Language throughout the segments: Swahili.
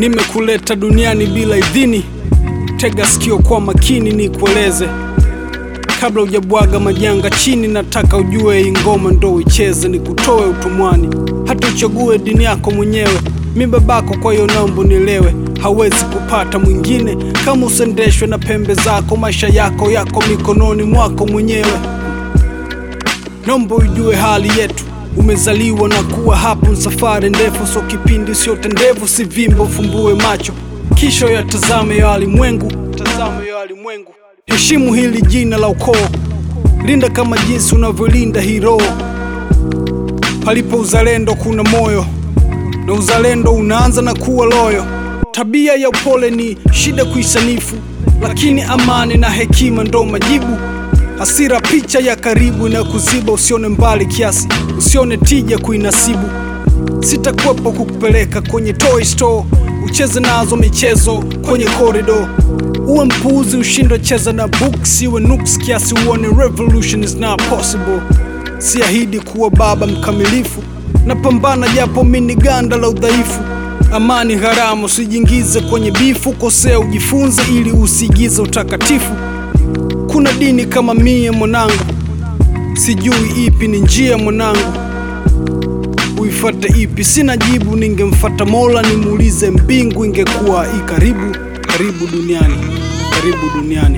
Nimekuleta duniani bila idhini, tega sikio kwa makini nikueleze kabla hujabwaga majanga chini. Nataka ujue hii ngoma ndo uicheze, nikutoe utumwani, hata uchague dini yako mwenyewe. Mi babako, kwa hiyo naomba unielewe, hawezi kupata mwingine kama usendeshwe na pembe zako. Maisha yako yako mikononi mwako mwenyewe. Naomba ujue hali yetu, umezaliwa na kuwa hapo, ni safari ndefu, so kipindi siote ndevu, si vimbo, fumbue macho kisha yatazame ya walimwengu, tazame ya walimwengu. Heshimu hili jina la ukoo, linda kama jinsi unavyolinda hii roho. Palipo uzalendo kuna moyo, na uzalendo unaanza na kuwa loyo. Tabia ya upole ni shida kuisanifu, lakini amani na hekima ndo majibu. Hasira picha ya karibu na kuziba, usione mbali kiasi, usione tija kuinasibu. Sitakuwepo kukupeleka kwenye toy store, ucheze nazo michezo kwenye korido. Uwe mpuuzi ushindwe cheza na books, iwe nuks kiasi uone revolution is not possible. Siahidi kuwa baba mkamilifu, napambana japo mini ganda la udhaifu. Amani haramu, usijiingize kwenye bifu, kosea ujifunze ili usiigize utakatifu. Kuna dini kama mie mwanangu, sijui ipi ni njia mwanangu, uifate ipi? Sina jibu, ningemfata Mola nimuulize mbingu ingekuwa i karibu. Karibu duniani, karibu duniani,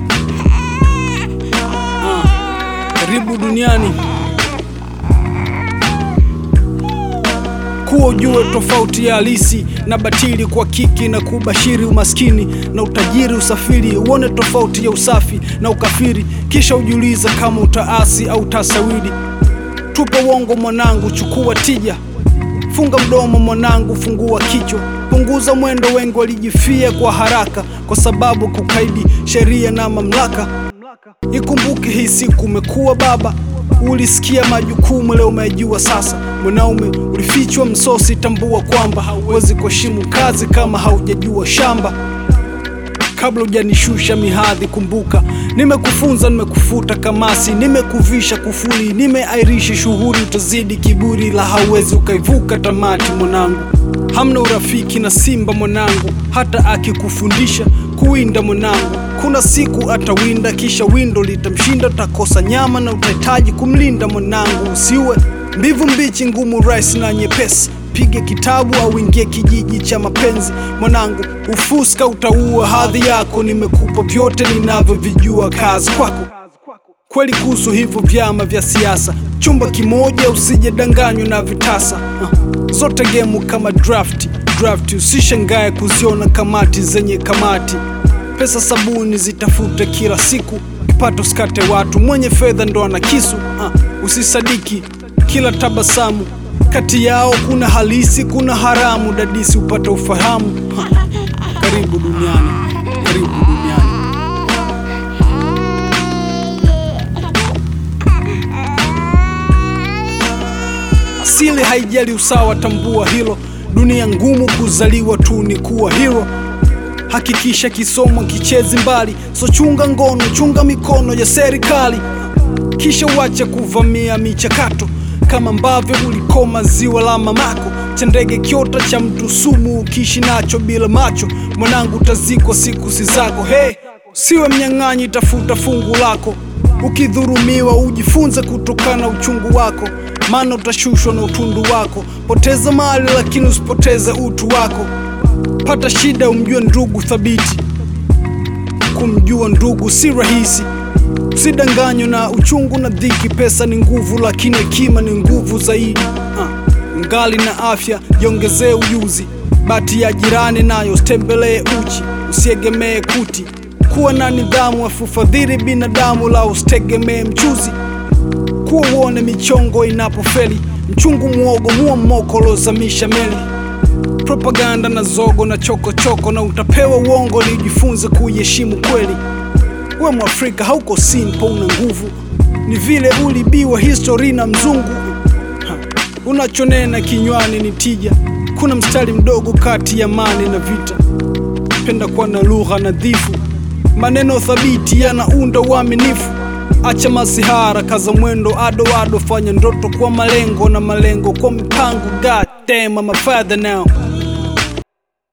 ah, karibu duniani. Kuwa ujue tofauti ya halisi na batili, kwa kiki na kubashiri umaskini na utajiri, usafiri uone tofauti ya usafi na ukafiri, kisha ujiulize kama utaasi au tasawiri. Tupa uongo mwanangu, chukua tija, funga mdomo mwanangu, fungua kichwa, punguza mwendo. Wengi walijifia kwa haraka kwa sababu kukaidi sheria na mamlaka. Ikumbuke hii siku umekuwa baba, ulisikia majukumu, leo umejua sasa. Mwanaume ulifichwa msosi, tambua kwamba hauwezi kuheshimu kazi kama haujajua shamba. Kabla hujanishusha mihadhi, kumbuka nimekufunza, nimekufuta kamasi, nimekuvisha kufuli, nimeairisha shughuli, utazidi kiburi, la hauwezi ukaivuka tamati. Mwanangu, hamna urafiki na simba mwanangu, hata akikufundisha kuwinda mwanangu, kuna siku atawinda, kisha windo litamshinda, utakosa nyama na utahitaji kumlinda mwanangu. Usiwe mbivu mbichi, ngumu, rahisi na nyepesi Pige kitabu au ingie kijiji cha mapenzi mwanangu, ufuska utaua hadhi yako. Nimekupa vyote ninavyovijua, kazi kwako. Kweli kuhusu hivyo vyama vya siasa, chumba kimoja, usije danganywa na vitasa. Uh, zote gemu kama drafti drafti, usishangae kuziona kamati zenye kamati. Pesa sabuni zitafute kila siku, kipato skate watu, mwenye fedha ndo ana kisu. Uh, usisadiki kila tabasamu kati yao kuna halisi, kuna haramu. Dadisi upata ufahamu. Ha, karibu duniani, karibu duniani. Asili haijali usawa, tambua hilo. Dunia ngumu, kuzaliwa tu ni kuwa hero. Hakikisha kisomo kichezi mbali, so chunga ngono, chunga mikono ya serikali, kisha uache kuvamia michakato kama ambavyo ulikoma ziwa la mamako cha ndege kiota cha mtu sumu, ukiishi nacho bila macho mwanangu, utazikwa siku si zako. Hey, siwe mnyang'anyi, tafuta fungu lako. Ukidhurumiwa ujifunze kutokana na uchungu wako, maana utashushwa na utundu wako. Poteza mali lakini usipoteze utu wako. Pata shida umjue ndugu thabiti, kumjua ndugu si rahisi. Usidanganywe na uchungu na dhiki. Pesa ni nguvu, lakini hekima ni nguvu zaidi. Uh, ngali na afya jiongezee ujuzi. Bati ya jirani nayo usitembelee uchi, usiegemee kuti. Kuwa na nidhamu, afufadhili binadamu, la usitegemee mchuzi. Kuwa uone michongo inapofeli, mchungu mwogo muo mmoko lozamisha meli. Propaganda na zogo na chokochoko choko, na utapewa uongo, ni ujifunze kuiheshimu kweli. We Mwafrika hauko simple, una nguvu, ni vile ulibiwa histori na mzungu. Ha, unachonena kinywani ni tija. Kuna mstari mdogo kati ya amani na vita. Penda kuwa na lugha nadhifu, maneno thabiti yanaunda uaminifu. Acha masihara, kaza mwendo ado ado, fanya ndoto kwa malengo na malengo kwa mipango. God damn, I'm a father now.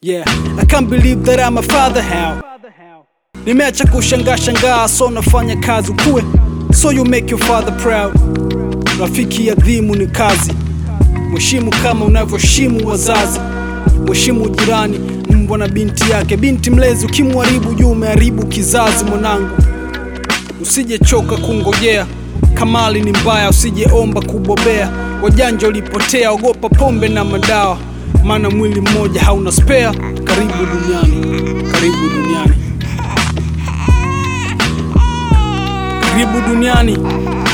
Yeah, I can't believe that I'm a father how Nimeacha kushangaa shangaa, so nafanya kazi ukue, so you make your father proud. Rafiki adhimu ni kazi, mheshimu kama unavyoheshimu wazazi, mheshimu jirani, mbwa na binti yake. Binti mlezi ukimharibu juu umeharibu kizazi. Mwanangu, usijechoka kungojea, kamali ni mbaya, usijeomba kubobea. Wajanja ulipotea, ogopa pombe na madawa, maana mwili mmoja hauna spare. Karibu duniani, karibu duniani. Karibu duniani,